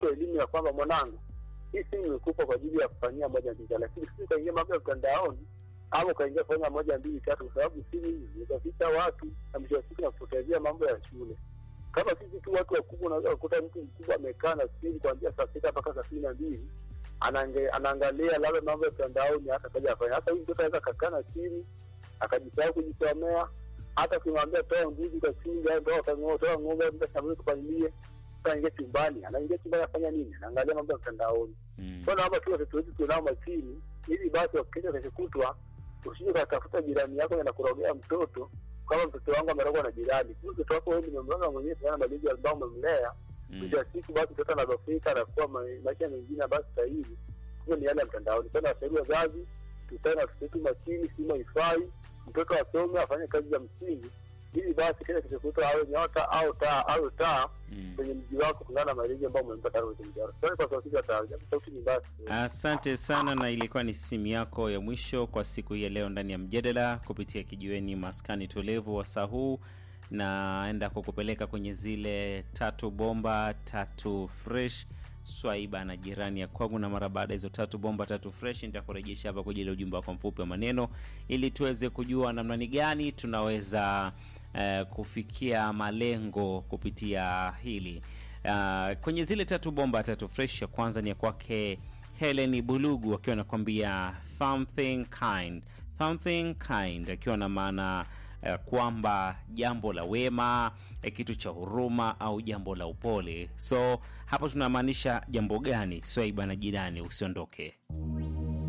kumpa elimu ya kwamba mwanangu, hii simu imekupa kwa ajili ya kufanyia moja mbili tatu, lakini si ukaingia mambo ya mtandaoni ama ukaingia kufanya moja mbili tatu, kwa sababu simu hizi zitaficha watu na mwisho wa siku na kupotezea mambo ya shule. Kama sisi tu watu wakubwa, unaweza kukuta mtu mkubwa amekaa na simu kuanzia saa sita mpaka saa kumi na mbili anaange- anaangalia labda mambo ya mtandaoni, hata kaja afanya. Hata huyu mtoto anaweza kakaa na simu akajisahau kujisomea, hata ukimwambia toa mbuzi ukachinja, au toa kang'o- toa ng'ombe mda shambani kupalilie, sasa aingie chumbani, anaingia chumbani afanya nini? Anaangalia mambo ya mtandaoni. Mm. Kwa naomba tu watoto wetu tunao makini, ili basi wakikesha kesho kutwa usije ukatafuta jirani yako na kurogea mtoto kama mtoto wangu amerogwa na jirani. Kumbe mtoto wako wewe nimemroga mwenyewe sana malezi ambao umemlea. Mm. Mwisho wa siku basi mtoto anadhofika anakuwa ma- maisha mengine ambayo stahili. Hiyo ni yale ya mtandaoni. Kwa hiyo nawashauri wazazi tukae na watoto wetu makini, simu haifai, mtoto asome afanye kazi za msingi ili basi kile kesho kutwa awe nyota au taa au taa Mm. kwenye mji wako kulingana na malezi ambayo umempa tangu kwenye mji wako. Sorry kwa sauti za taa, japo sauti ni basi. Asante sana, na ilikuwa ni simu yako ya mwisho kwa siku hii ya leo ndani ya mjadala kupitia kijiweni maskani tulivu wa saa huu, naenda kukupeleka kwenye zile tatu bomba tatu fresh swaiba na jirani ya kwangu, na mara baada ya hizo tatu bomba tatu fresh nitakurejesha hapa kwa ajili ya ujumbe wako mfupi wa maneno, ili tuweze kujua namna ni gani tunaweza eh, kufikia malengo kupitia hili. Uh, kwenye zile tatu bomba tatu fresh, ya kwanza ni ya kwake Helen Bulugu akiwa anakwambia something kind, something kind, akiwa na maana uh, kwamba jambo la wema, eh, kitu cha huruma au jambo la upole. So hapo tunamaanisha jambo gani? Swaiba na jirani, usiondoke.